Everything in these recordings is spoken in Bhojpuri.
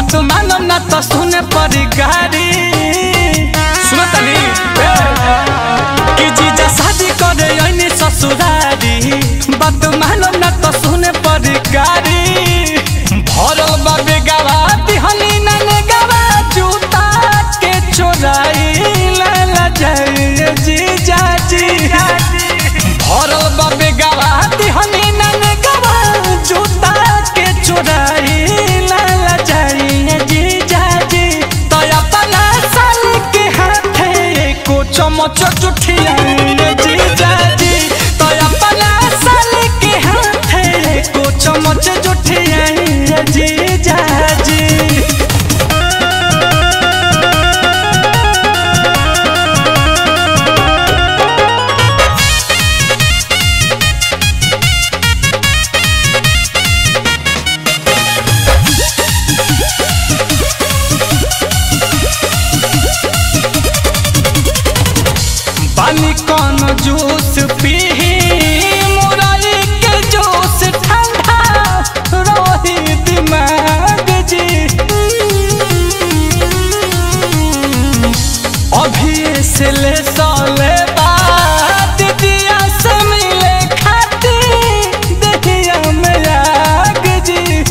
बात मानो ना तो सुने परी गाड़ी सुनो तनी ए, कि जीजा शादी करे ऐनी ससुरारी बात मानो ना तो सुने परी गाड़ी भरल बा बेगावा दिहनी नने गावा जूता के चोराई ला ला जाए जीजा जी भरल बा बेगावा दिहनी नने गावा जूता के चोराई ला ला जाए जीजा जी तो अपना साल के हाथे को चमच जुठिया जीजा जी तो अपना साल के हाथे को चमच जुठिया जीजा जी पानी कौन जूस पी मुरई के जूस ठंडा रही दिमाग जी अभी से ले साले बाद दिया से मिले खाती दहिया में आग जी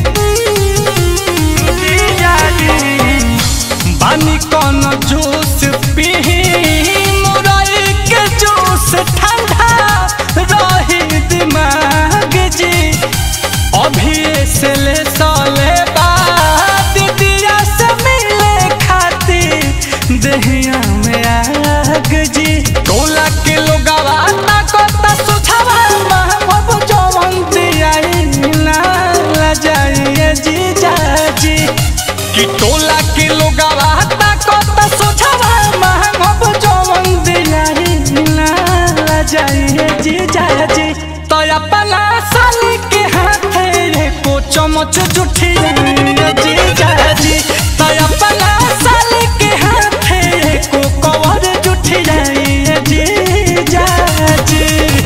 बानी कौन जूस पी मुरई के जूस ठंडा रही दिमाग जी अभी से ले साले बाद दिया से मिले खाती दहिया में आग जी टोला के लोगवा ताकत सुझावा महबूब जवन दियाई ना ला जाइए जी जाजी कि टोला के लोगवा ताकत सुझावा महबूब जवन दियाई ना ला जाइए जी जाजी तो अपना साली के हाथे को चमच जुठिया जी जाजी तो अपना साली के हाथे को कवर जुठिया जी जाजी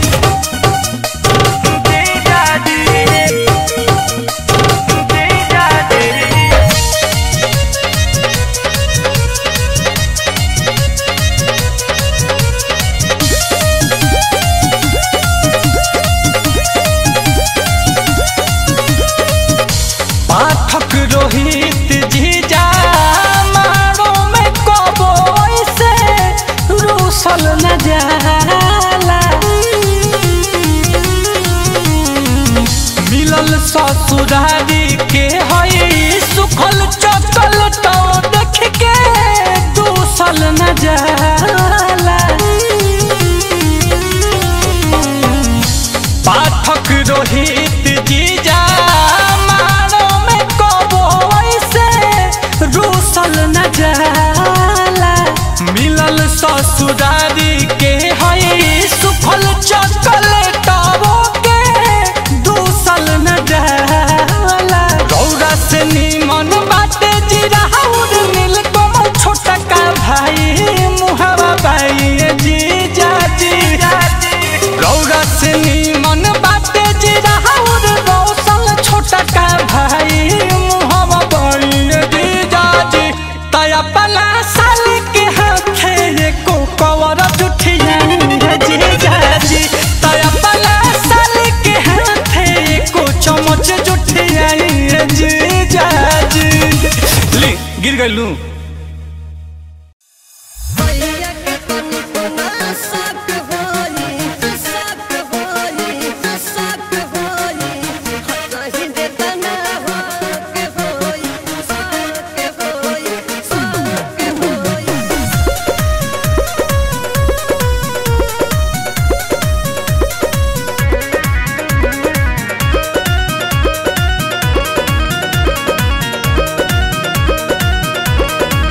जी जाजी जी जाजी पाठक रोहित जीजा मारो में कबो ऐसे रूसल न जाला मिलल ससुरारी के हई सुखल चकल तो देख के दूसल न जाला पाठक रोहित जीजा मारो में कबो ऐसे रूसल न जाला मिलल ससुरारी के हई सुखल चॉकलेटवो के दूसल न जाला गौरा से नीमन बाटे जीरा और नील कमल छोटा का भाई मुहावा भाई जीजा जीजा गौरा से नीमन बाटे जीरा और रौशन छोटा का भाई मुहावा भाई जीजा जी तया पला साल के हाथे को कवर जुठिया जीजा जी तया पला साल के हाथे को चमच जुठिया जीजा जी ले गिर गइलू भैया के तनी कोना साक होली साक होली साक होली हतहि दे तना हो के होली साक होली साक होली Thank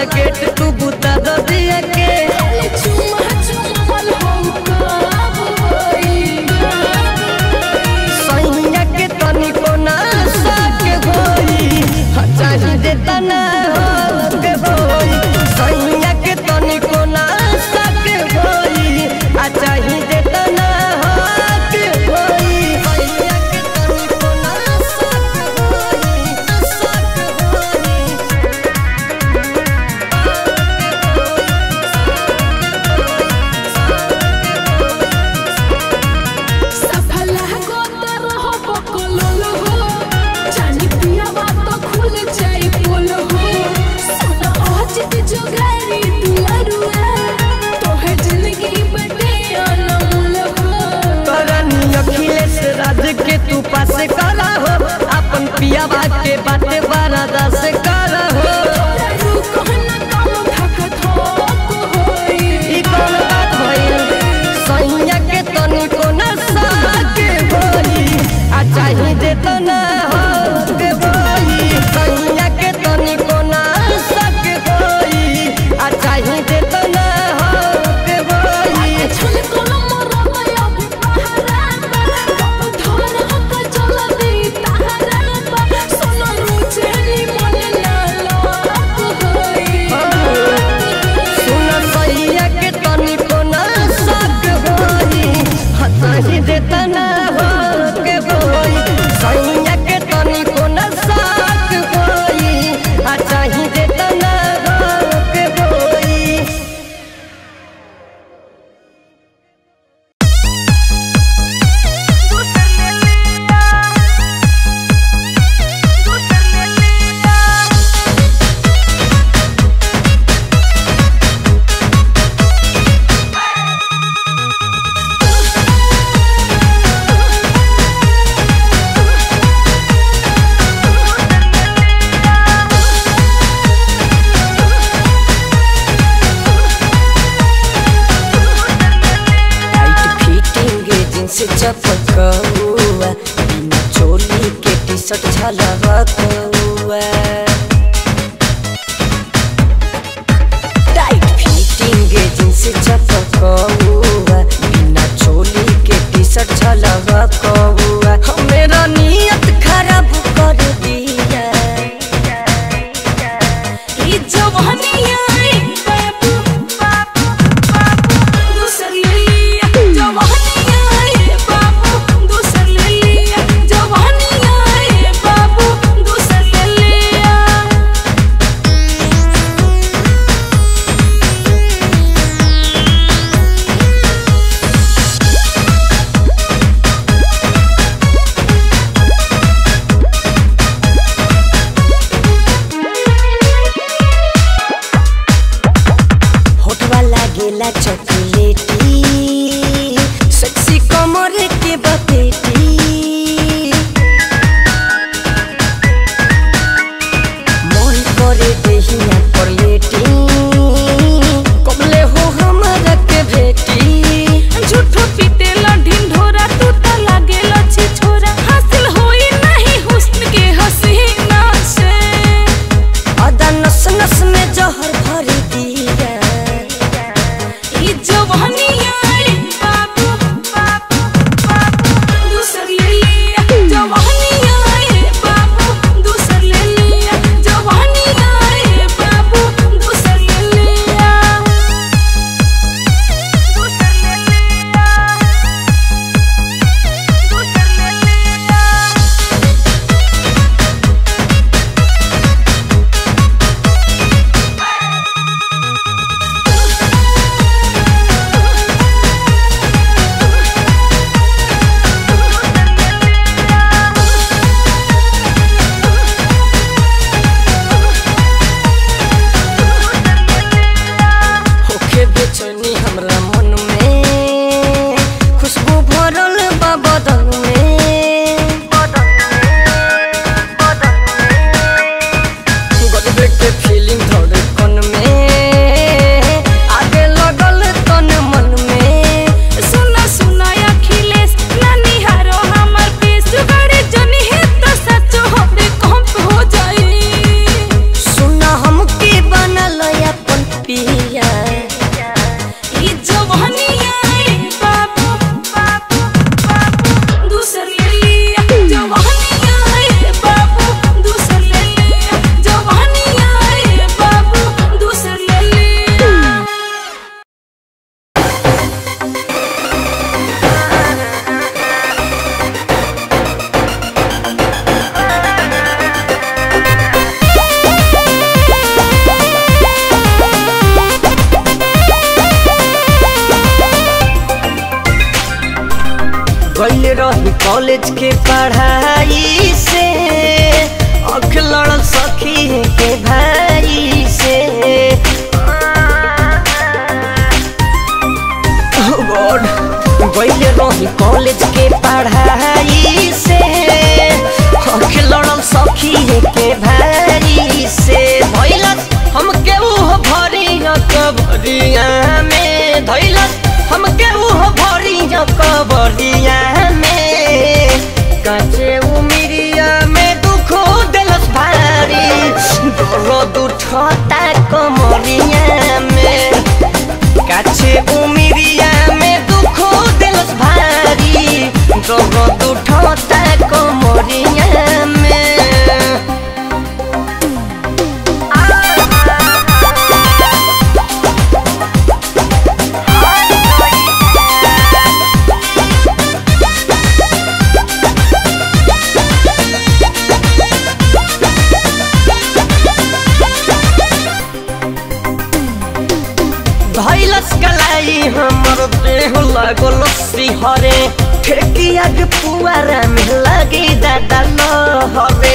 गेट तू बुता दो दिया के चुमा चुमल हो कब होई सैया के तनी को ना साके होई चाही दे तना हो के होई सैया के तनी को ना साके होई आ चाही दे तना हो के होई सैया के तनी को ना साके होई साके होई सफल हो तो रहो बकलोल हो जानी पिया बात खुल जाई बोल हो सुना आज के जुगारी दुआरुआ तोहर जिंदगी बटे अनमोल हो करनी अखिलेश राज के तू पास करा हो अपन पिया के बाटे बारादा से करा हो रुको न काम थक थोक होई ई कौन बात भइल सैया के तनी को न साके होई आ चाही दे तो न हो के होई सैया के तनी को न साके होई आ चाही दे तो न हो के होई छल कलम रमया भी पहराता कब धर हक चल दे ताराता सोना रुचेली मन ना लोक होई सुन सैया के तनी को न साक होई हताही दे तना हो के होई सैया के तनी को न साक होई आ चाही दे तना हो के होई टाइट फिटिंग जींस चपकौआ बिना चोली के टी शर्ट झलकौआ टाइट फिटिंग जींस चपकौआ बिना चोली के टी शर्ट झलकौआ मेरा नियत खराब कर दिया ई जवानिया रे बाबू बाबू बाबू दूसर ले लिया जवानिया रे बाबू दूसर ले लिया जवानिया रे बाबू दूसर ले लिया होठवा लागेला चॉकलेटी सेक्सी कमर के बपेटी मन करे देहिया पर लेटी कबले हो हमरा के भेटी झूठो पीटेला ढिंढोरा तू त लागेला छिछोरा हासिल होई नहीं हुस्न के हसीना से अदा नस नस में जहर भर दिया ई जवानिया रे बाबू बाबू बाबू गइल रही कॉलेज के पढ़ाई से अख लड़ल सखी के भाई से Oh God, गइल रही कॉलेज के पढ़ाई से अख लड़ल सखी के भाई से भइलस हम केहू भरिया कबरिया में धइलस हम केहू भरिया कबरिया में काचे उमिरिया में दुख दिलस भारी दर्द उठता कमरिया में काछे उमिरिया में दुख दिलस भारी दर्द उठता कमरिया में भैलस कलाई हमर देह लागल सिहरे ठेकिया के पुआरा में लगे दादा लहरे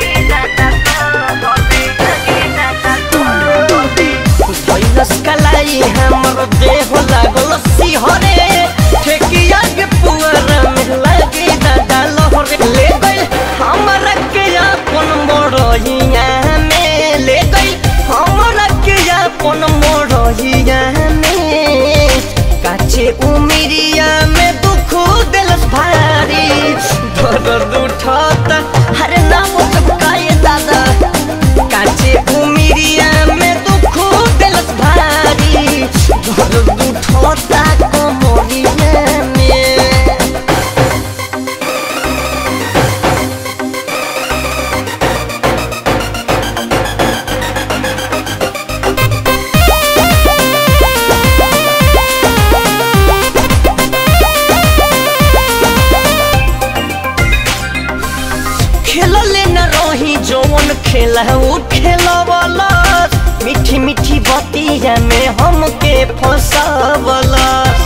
भैलस कलाई हमर देह लागल सिहरे ठेकिया के पुआरा में लगे दादा लहरे ले गइल हमरा के अपन बड़हिया में ले गइल हमरा के अपन मोड़हिया में काचे उमिरिया में दुख दिलस भारी दर्द उठता हरे नाम चुकाए दादा काचे उमिरिया में दुख दिलस भारी दर्द उठता कमरिया में खेलले न रही जौन खेला उ खेलवला मीठी मीठी बतिया में हमके फंसावला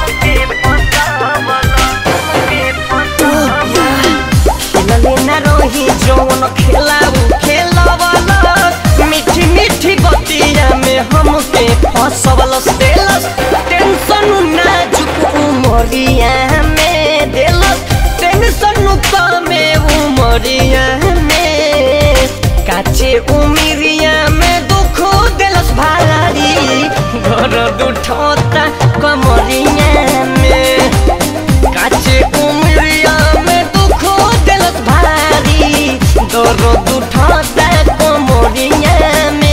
खेलले न रही जौन खेला उ खेलवला मीठी मीठी बतिया में हमके फंसावला देलस टेंशन नाजुक उमरिया में देलस टेंशन में उमरिया में काचे उमिरिया में दुख दिलस भारी घर उठता कमरिया में काचे उमिरिया में दुख दिलस भारी दर्द उठता कमरिया में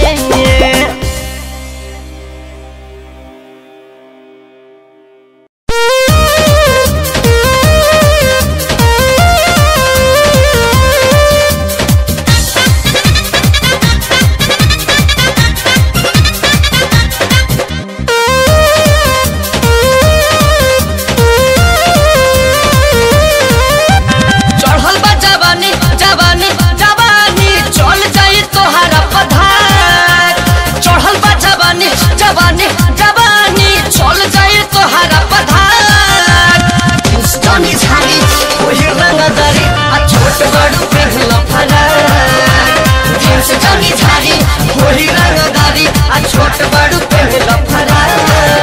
चढ़ल बा जवानी जवानी जवानी चल जाई तोहरा पधार चढ़ल बा जवानी जवानी जवानी चल जाई तोहरा पधार स्टोनी झाड़ी ओही रंगदारी आ छोट बड़ू पेहला फरार जींस जनी झाड़ी ओही रंगदारी आ छोट बड़ू पेहला फरार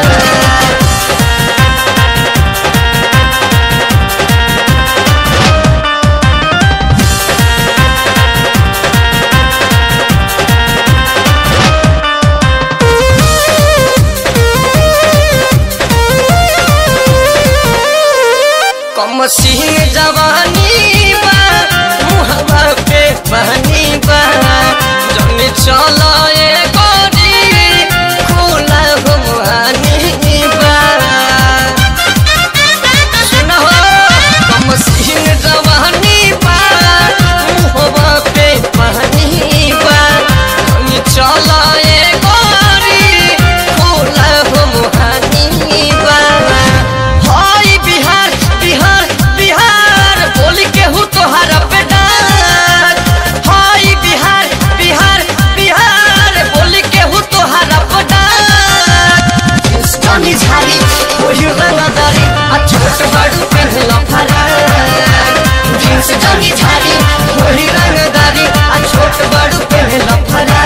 कम सिंह जवानी बा मुहवा पे पानी बा जन चला ए गोरी खुला हुआनी बा सुनो कम सिंह जवानी बा मुहवा पे पानी बा जन चला ए गोरी खुला हुआनी बा हाय बिहार बिहार बिहार बोल के हूँ तोहरा पे डार हाय बिहार बिहार बिहार बोल के हूँ तोहरा पे डार स्टोनी झाड़ी वही रंगदारी आ छोट बड़ू पहला फरार जींस जानी झारी होली रंगदारी आ छोट बड़ू पहला फरा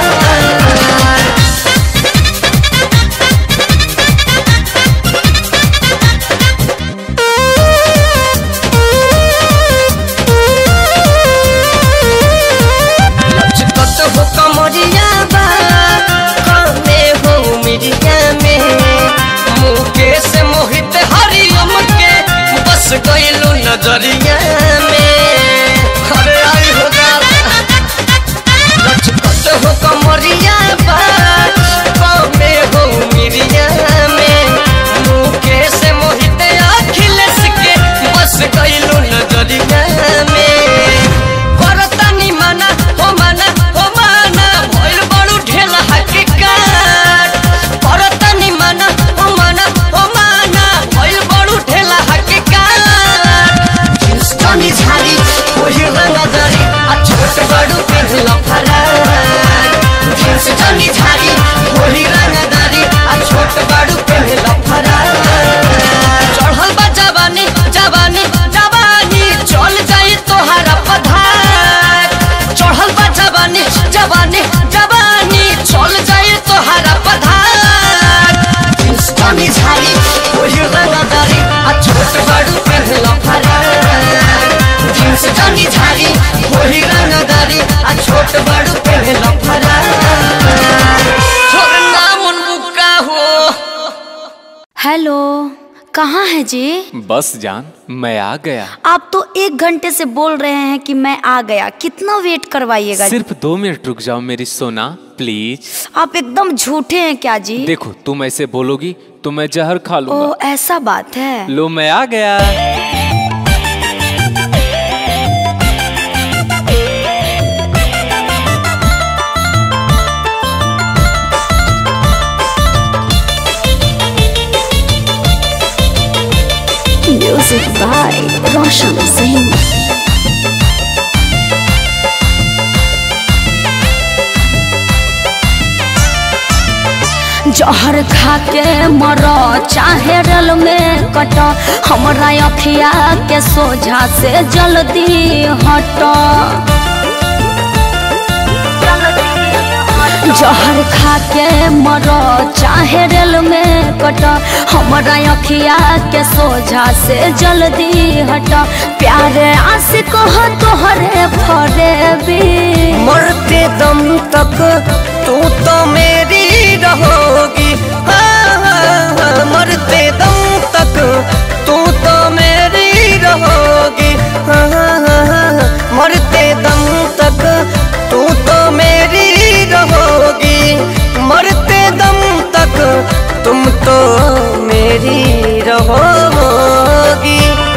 लचकत हो कमरिया बा कमे हो मिरिया में मुकेश मोहित हरियम के बस गइलू नजरिया में अरे आई हो दादा लचकत हो कमरिया बा कमे हो मिरिया में मुकेश मोहित अखिलेश के बस गइलू नजरिया में करतानी माना हो माना हो माना भइल बड़ू ढेला हकीकत करतानी माना हो माना हो माना भइल बड़ू ढेला हकीकत हिंदुस्तानी झाड़ी वही रंगदारी आ छोट बड़ू पहला फरार हिंदुस्तानी झाड़ी वही रंगदारी आ छोट बड़ू पहला फरार चढ़ल बा जवानी जवानी जवानी चल जाई तोहरा पधार चढ़ल बा जवानी जवानी जवानी चल जाई तोहरा पधार हिंदुस्तानी झाड़ी वही रंगदारी आ छोट बड़ू पहला फरार हिंदुस्तानी झाड़ी वही रंगदारी आ छोट बड़ू पहला फरार छोड़ नाम उनका हो हेलो कहाँ है जी बस जान मैं आ गया आप तो एक घंटे से बोल रहे हैं कि मैं आ गया कितना वेट करवाइएगा जी? सिर्फ दो मिनट रुक जाओ मेरी सोना प्लीज आप एकदम झूठे हैं क्या जी देखो तुम ऐसे बोलोगी तो मैं जहर खा ओ लूंगा ऐसा बात है लो मैं आ गया म्यूजिक बाय रोशन सिंह जहर खा के मर चाहे रल में कट हमरा अखिया के सोझा से जल्दी हट जहर खा के मर चाहे रेल में कट हमरा अखिया के सोझा से जल्दी हट प्यारे आशिक हो तोहरे फरे भी मरते दम तक तू तो मेरी रहोगी हाँ, हाँ, हाँ, मरते दम तक तू तो मेरी रहोगी हाँ, हाँ, हाँ, हाँ, मरते दम तक तू तो मेरी रहोगी मरते दम तक तुम तो मेरी रहोगी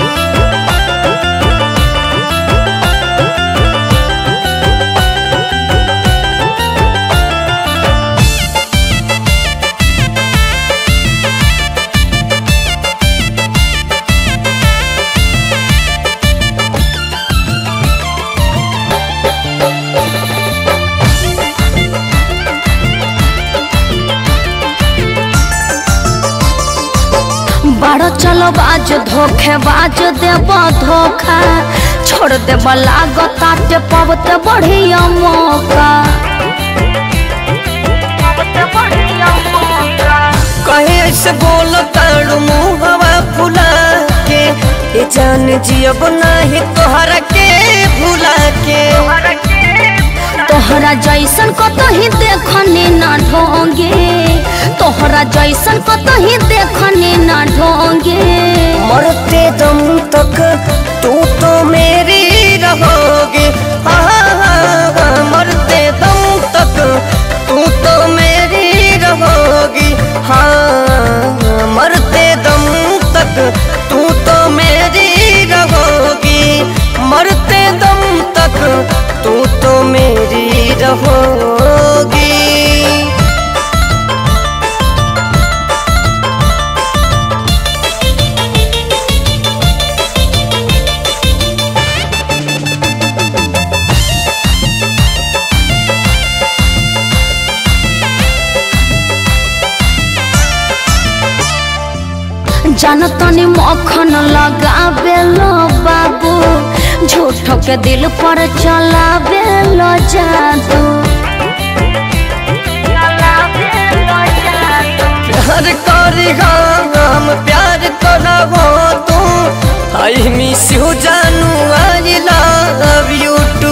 बड़ो चलो बाज धोखे बाज देब धोखा छोड़ देब लागताटे पबते बढ़िया मौका कहे ऐसे बोलो ताड़ू मुहवा फुला के ये जान जियब नाही तोहरा के भुला के तोहरा जैसन कतही देखनी ना ढोंगे तोहरा जैसन कतही देखनी ना ढोंगे मरते दम तक तू तो मेरी रहोगी हाँ, हाँ, हाँ, मरते दम तक तू तो मेरी रहोगी हाँ मरते दम तक तू तो मेरी रहोगी मरते दम तक तू तो मेरी रहोगी जानतनी मखन लगाबे लो बाबू झूठो के दिल पर चलावे लो जादू प्यार करी हम प्यार करा हो तू आई मिस यू जानू I love you too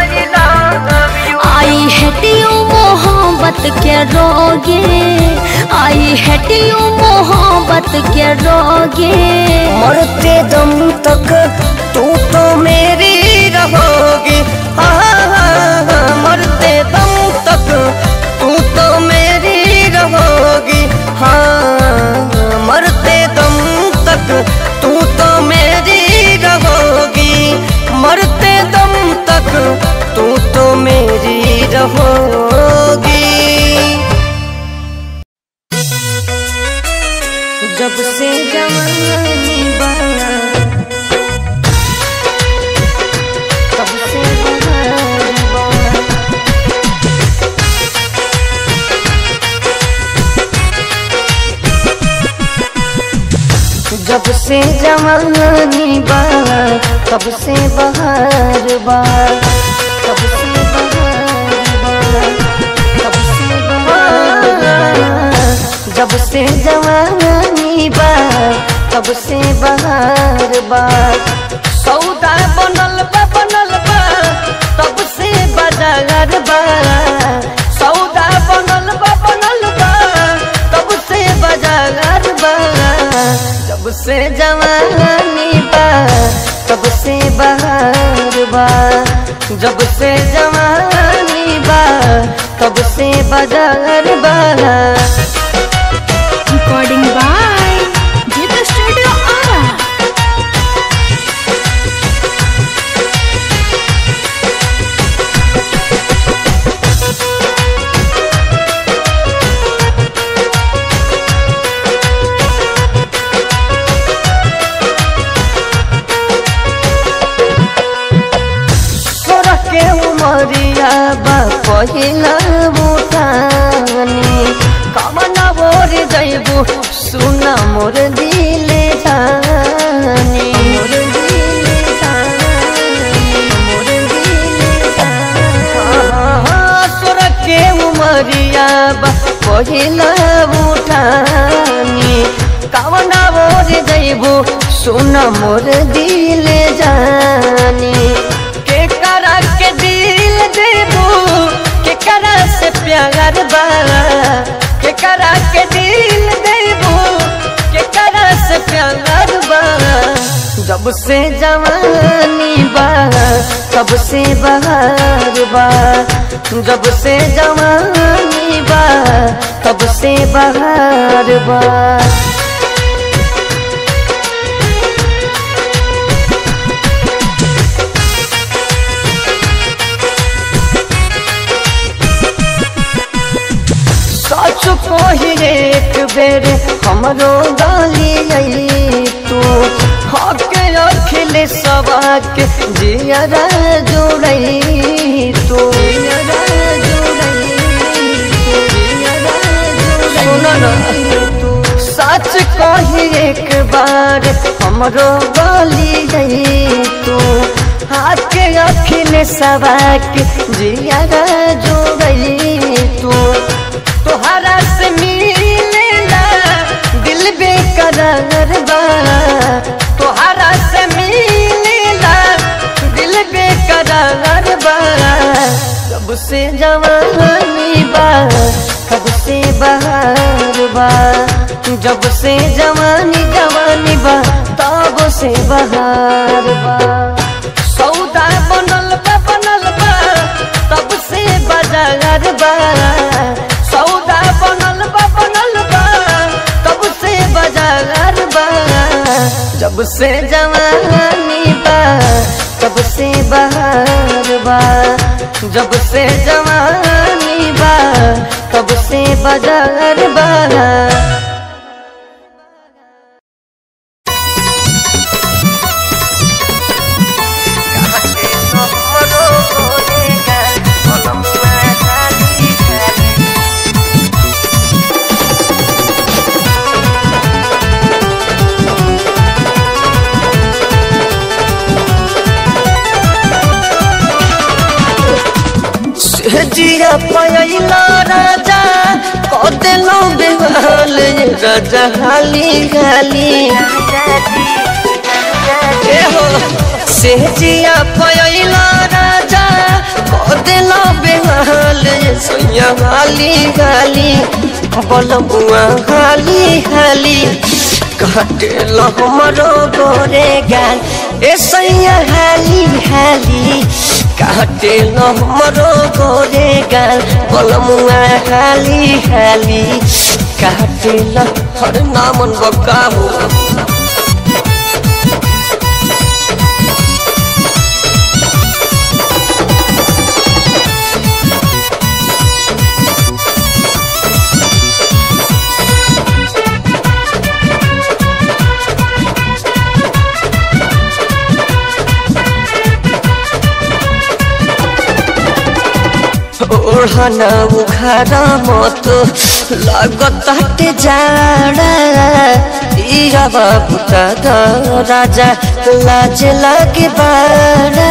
I hate you मोहब्बत के रोगे आई हेट यू मोहब्बत के रोगे मरते दम तक तू तो मेरी रहोगी हाँ, हाँ, हाँ, मरते दम तक तू तो मेरी रहोगी हाँ मरते दम तक तू तो मेरी रहोगी मरते दम तक तू तो मेरी रहोगी जब से जवानी बना तब से बहार बना जब से जवानी बा तब से बहार बा तब से बहार बा तब से बहार बा जब से जवानी बा तब से बहार बा सौदा बनल बा बनल बा तब से बाजार बा सौदा बनल बा बनल बा तब से बाजार बा जब से जवानी बा तब से बहार बा जब से जवानी बा तब से बाजार बा recording by Jeet studio Ara सोरह के उमरिया बा पहिला उठानी कमना बोर जैबू सुना मोर दिले जानी मोर दिले जानी मोर दिले जानी सोरह के उमरिया बा पहिला उठानी कमना बोर जैबू सुना मोर दिले जानी के करा के दिल देबू के करा से प्यार बा के करा के दिल देबू के करा से प्यार बा जब से जवानी बा तब से बहार बा जब से जवानी बा तब से बहार बा सच कही एक बेर हमरो गाली आई तू हके अखिल सबाक जियरा जोड़ई तू जियरा जोड़ई तू, जियरा जोड़ई सुनो ना तू सच कही एक बार हमरो गाली आई तू हाथ के अखिल सबाक जियरा जोड़ई तू तोहरा से मिलेला दिल बेकरार बा तोहरा से मिलेला दिल बेकरार बा कब से जवानी बा कब से बहार बा जब से जवानी जवानी बा तब से बहार बा सौदा बनल बा बनल बा तब से बाजार बा सौदा बनल बा बनल बा तब से बाजार बा जब से जवानी बा तब से बहार बा जब से जवानी बा तब से बाजार बा जिया पयला राजा कदेलो बेहाल राजा हाली हाली ए हो से जिया पयला राजा कदेलो बेहाल सोया हाली हाली बलमुआ हाली हाली काटेल हमरो गोरे गाल ए सैया हाली हाली काटेल हमरो गोरे गाल बलमुआ हाली हाली काटेल हर नामन बकाबू ओढ़ना उखाड़ा मत लागत हटे जाड़ा इरा बाबू दादा राजा लाज लागे बाड़ा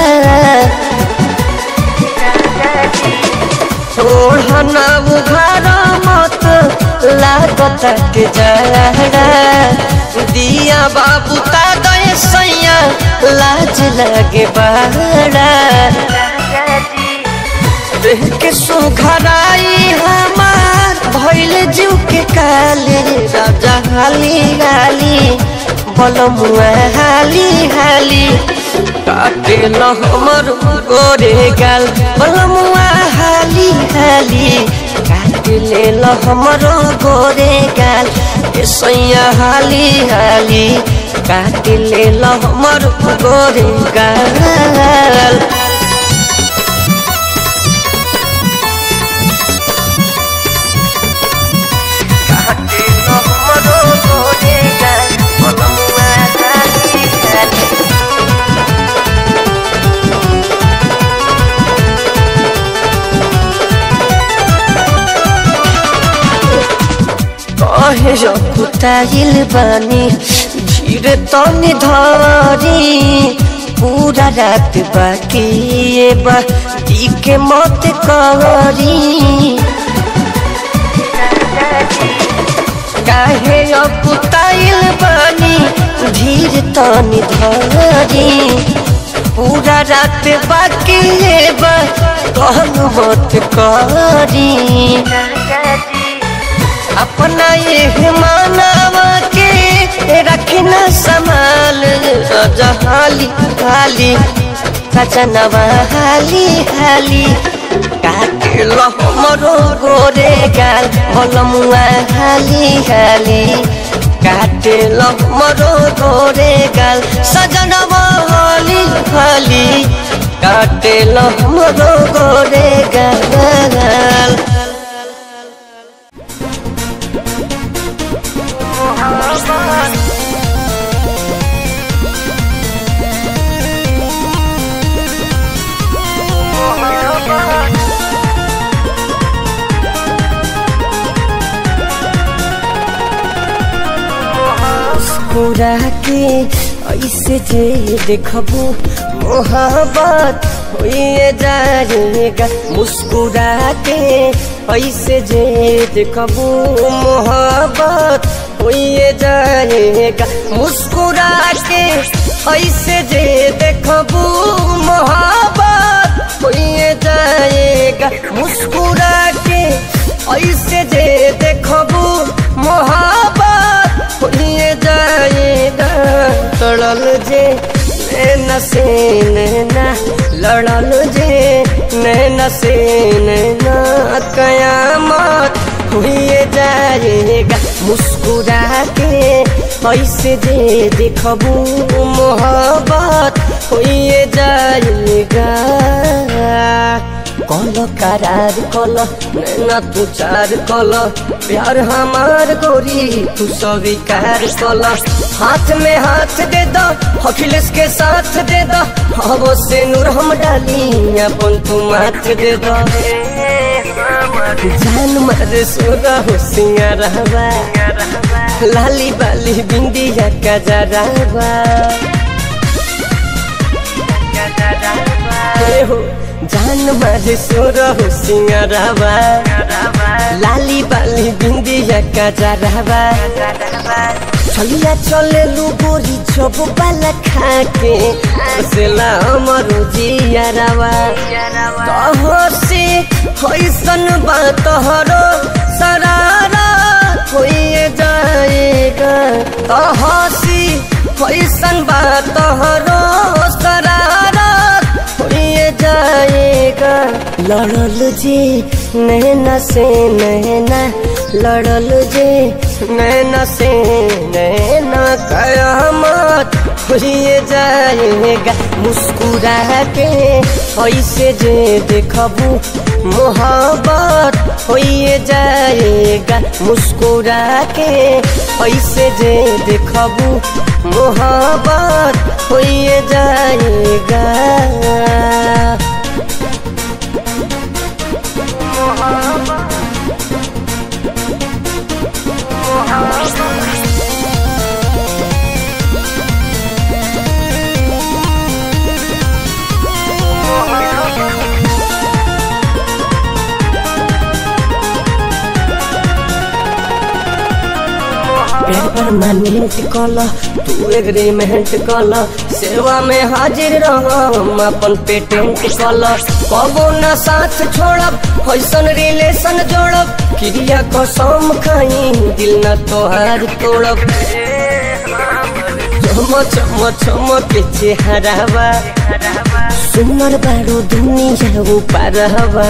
ओढ़ना उखाड़ा मत लागत हटे जाड़ा दिया बाबू दादा सैया लाज लागे बाड़ा देह के सुघराई हमार भइल जीव के काले राजा हाली हाली बलमुआ हाली हाली काटे ल हमर गोरे गाल बलमुआ हाली हाली काटे ले ल हमर गोरे गाल ए सैया हाली हाली काटे ले ल हमर गोरे गाल कहे रखुताइल बानी धीरे तनी धरी पूरा रात बाकी ये बा दी के मत करी काहे अकुताइल बानी धीर तनी धरी पूरा रात बाकी ये बा कहन मत करी अपना ये मानवा के रखना संभाल राजा हाली हाली सजनवा हाली हाली काटे लो हमरो गोरे गाल बलमुआ हाली हाली काटे लो हमरो गोरे गाल सजनवा हाली हाली काटे लो हमरो गोरे गाल मुस्कुरा के ऐसे जे देखबू मोहब्बत होइए जाएगा मुस्कुरा के ऐसे जे देखबू मोहब्बत होइए जाएगा मुस्कुरा के ऐसे जे देखबू मोहब्बत होइए जाएगा मुस्कुरा के ऐसे जे देखबू मोहब्बत होइए जाएगा तड़ल जे नैना से नैना लड़ल जे नैना से नैना कयामत हुए जाएगा मुस्कुरा के ऐसे जे देखबू मोहब्बत हुए जाएगा कल करार कल नैना तू चार कल प्यार हमार गोरी तू स्वीकार कल हाथ में हाथ दे दो अखिलेश के साथ दे दो हवो से नूर हम डाली अपन तू माथ दे दो जान मारे सोरा हो सिंगारवा लाली बाली बिंदिया का जरावा हे हो जान मारे सोर हो सिंगरवा लाली बाली बिंदिया का जरवा चलिया चले लू गोरी जब बाला खाके सेला अमर जियारवा कहो से होइसन बात हरो सरारा होइए जाएगा कहो सी होइसन बात हरो सरारा होइए जाएगा लड़ल जी नैना से नैना लड़ल जी नैना से नैना कयामत होइए जाएगा मुस्कुरा के ऐसे जे देखबू मोहब्बत होइए जाएगा मुस्कुरा के ऐसे जे देखबू मोहब्बत होइए जाएगा पेड़ पर परमानेंट कल तू एग्रीमेंट कल सेवा में हाजिर रह हम अपन पेटेंट कल कबो न साथ छोड़ब ऐसन रिलेशन जोड़ब क्रिया कसम खाई दिल न तोहार तोड़ब चम चम चम के चेहरावा सुनर बारो दुनिया ऊपर हवा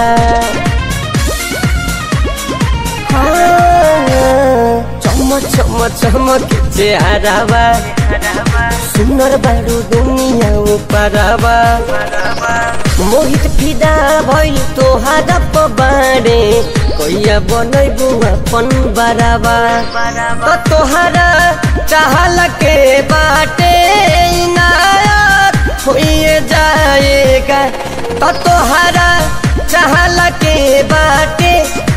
चम चम चम के चेहरावा सुनर बारो दुनिया ऊपर हवा मोहित फिदा भइल तोहारा पबारे कैया बनैबू अपन बराबा त तोहारा चाहल के बाटे इनायत होइए जाएगा त तोहारा चाहल के बाटे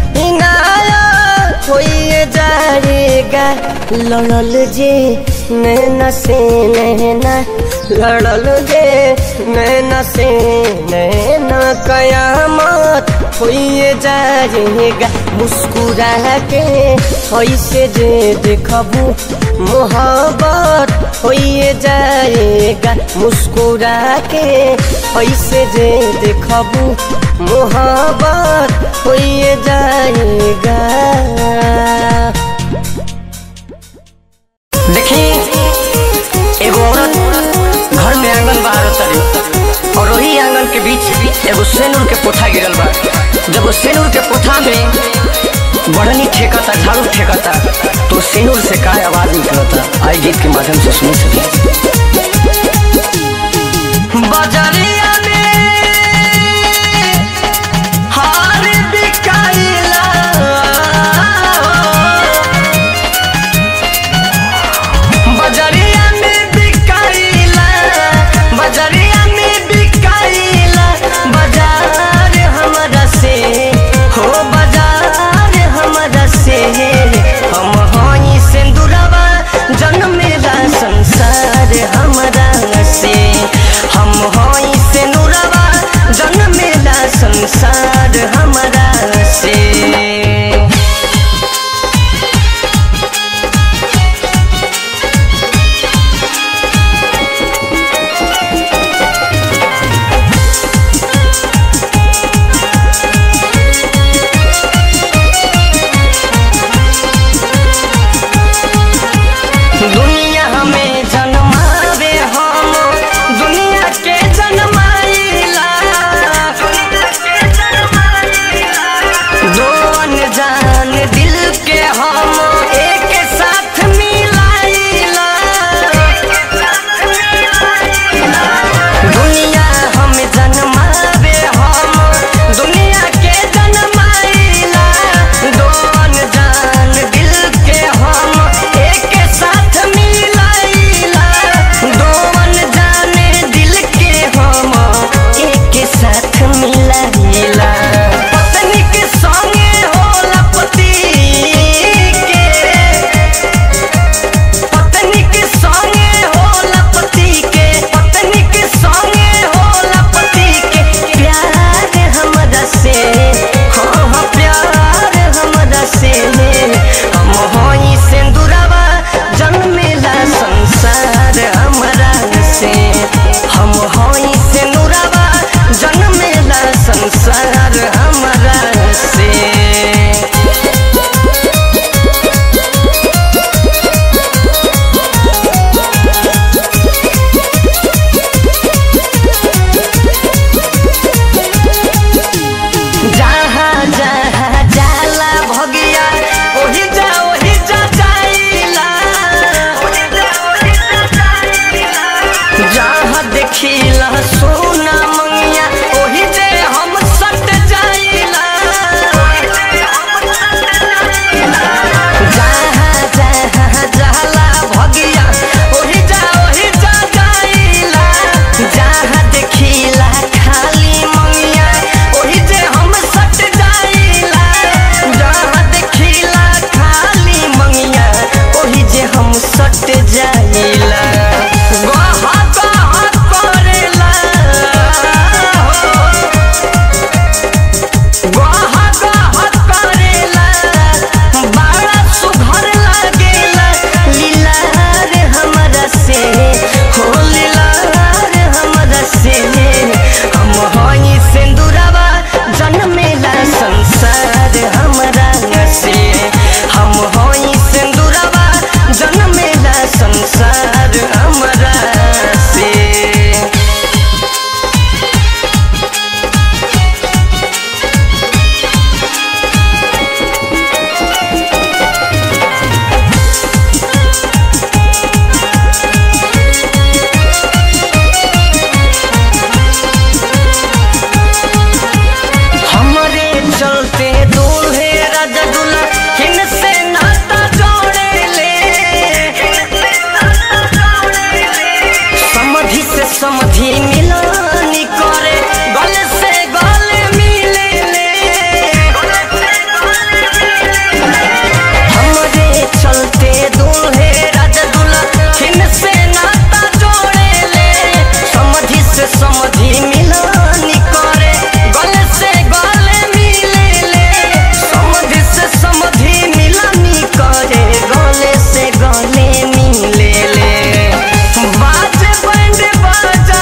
इनायत होइए जाएगा लड़ल जे नैना से नैना लड़ल जे नैना से नैना कयामत होइए जाएगा मुस्कुरा के ऐसे जे देखबू मोहब्बत होइए जाएगा मुस्कुरा के ऐसे जे देखबू मोहब्बत होइए जाएगा देखी एगो औरत घर में आंगन बाहर तरी और वही आंगन के बीच एगो सेनूर के पोथा गिरल बा जब वो सेनूर के पोथा में बढ़नी ठेकता झाड़ू ठेकता तो सेनूर से का आवाज निकलता आई गीत के माध्यम से सुन सके बजरिया में हार बिकाइला बजरिया में बिकाइला बजरिया में बिकाइला बाजार हमरा से हो बाजार हमरा से हम हई सिंदूरवा जन्मेला संसार हमरा से हम हई दूल्हे राजा दुल्हन से नाता जोड़े ले समधि से समधि मिलानी करे गले से गले मिले ले समधि से समधि मिलानी करे गले से गले मिले ले बाजे बैंड बाजा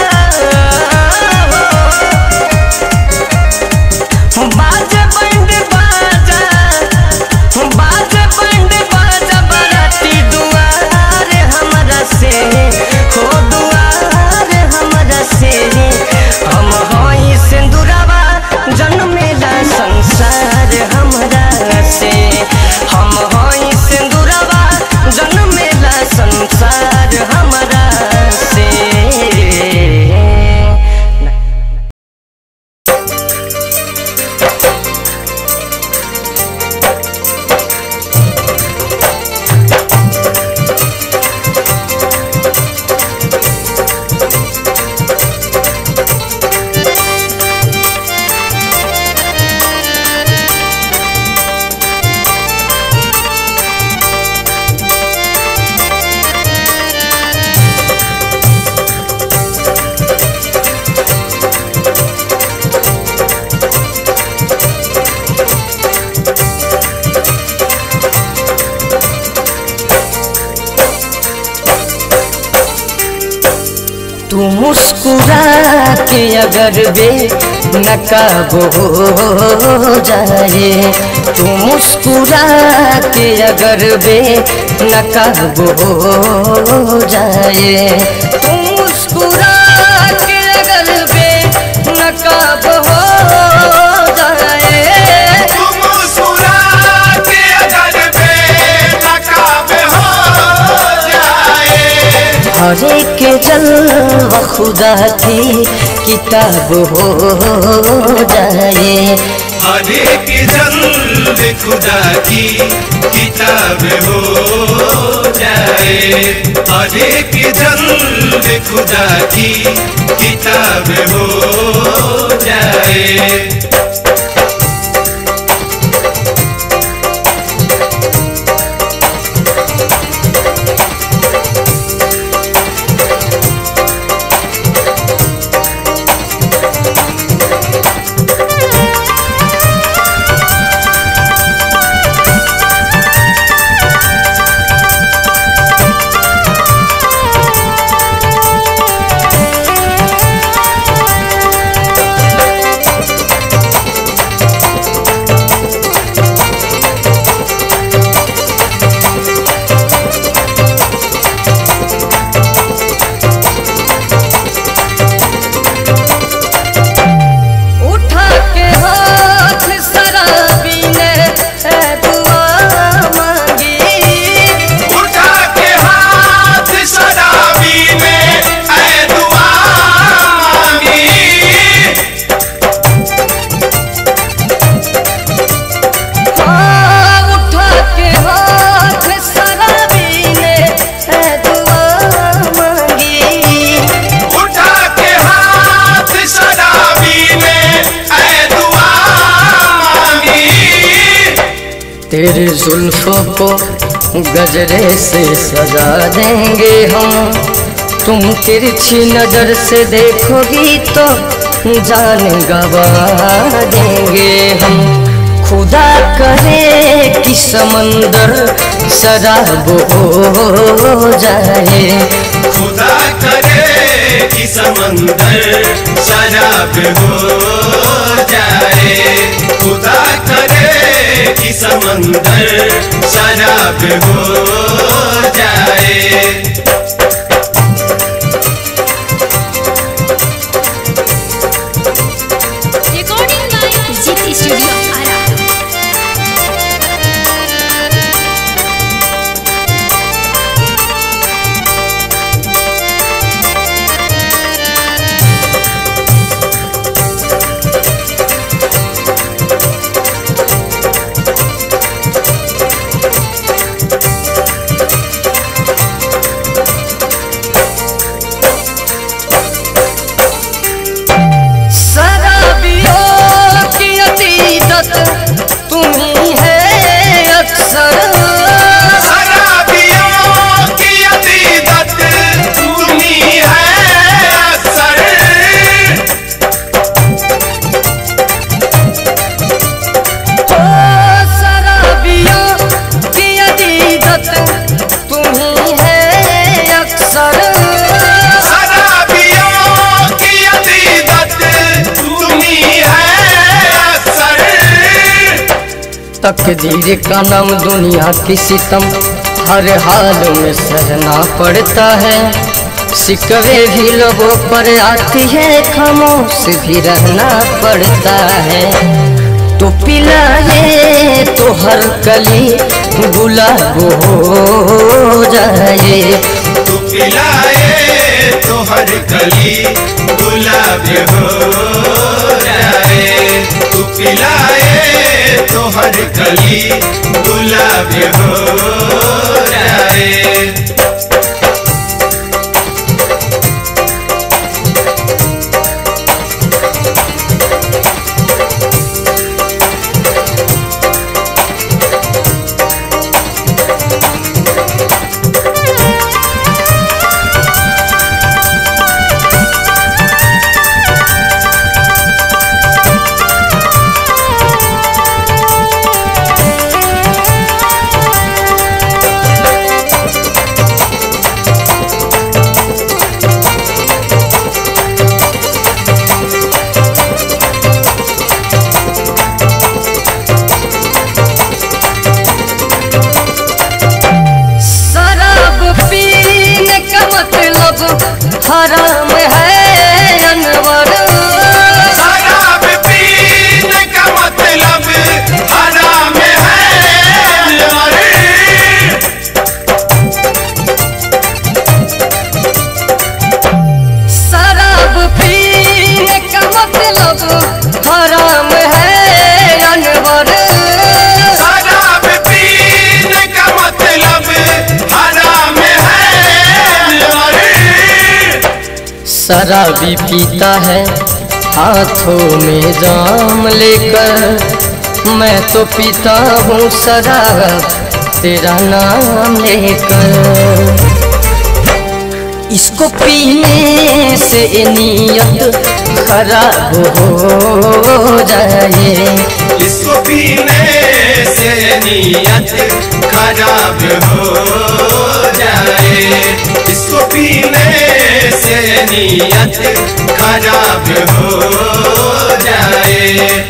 बाजे बैंड बाजा बाजे बैंड बाजा बराती दुआर हमरा से हो दुआर हमरा से हम हई सिंदूरवा जन्मेला संसार हमरा से हम हई सिंदूरवा जन्मेला संसार हमरा से तू मुस्कुरा के अगर बे नकाब हो जाए तू मुस्कुरा के अगर बे नकाब हो जाए तू मुस्कुरा के अगर बे नकाब हो जाए हरे के जलवा खुदा की किताब हो जाए हरे के जल्द खुदा की किताब हो जाए हरे के जल्द खुदा की किताब हो जाए उठा के हाथ शराबी ने ए दुआ मांगी उठा के हाथ शराबी ने ऐ दुआ मांगी हाँ, उठा के हाथ शराबी ने ए दुआ मांगी उठा के हाथ शराबी ने ऐ दुआ मांगी तेरे जुल्फों को गजरे से सजा देंगे हम तुम तिरछी नजर से देखोगी तो जान गवा देंगे हम खुदा करे कि समंदर शराब हो जाए खुदा करे कि समंदर शराब हो जाए खुदा करे कि समंदर शराब हो जाए recording by Jeet studio Ara तकदीर का नाम दुनिया की सितम हर हाल में सहना पड़ता है सिकवे भी लोगों पर आती है खामोश भी रहना पड़ता है तो पिलाए तो हर कली गुलाब हो जाए तू पिलाए तो हर कली गुलाब हो जाए तू पिलाए तो हर कली गुलाब हो जाए शराब पीने का मतलब हराम है अनवर शराब पीने का मतलब हराम है अनवर। शराब पीने का मतलब हराम है अनवर शराब पीने का मतलब हराम है अनवर। शराबी पीता है हाथों में जाम लेकर मैं तो पीता हूँ शराब तेरा नाम लेकर इसको पीने से नीयत खराब हो जाए इसको पीने से नीयत खराब हो जाए इसको पीने से नीयत खराब हो जाए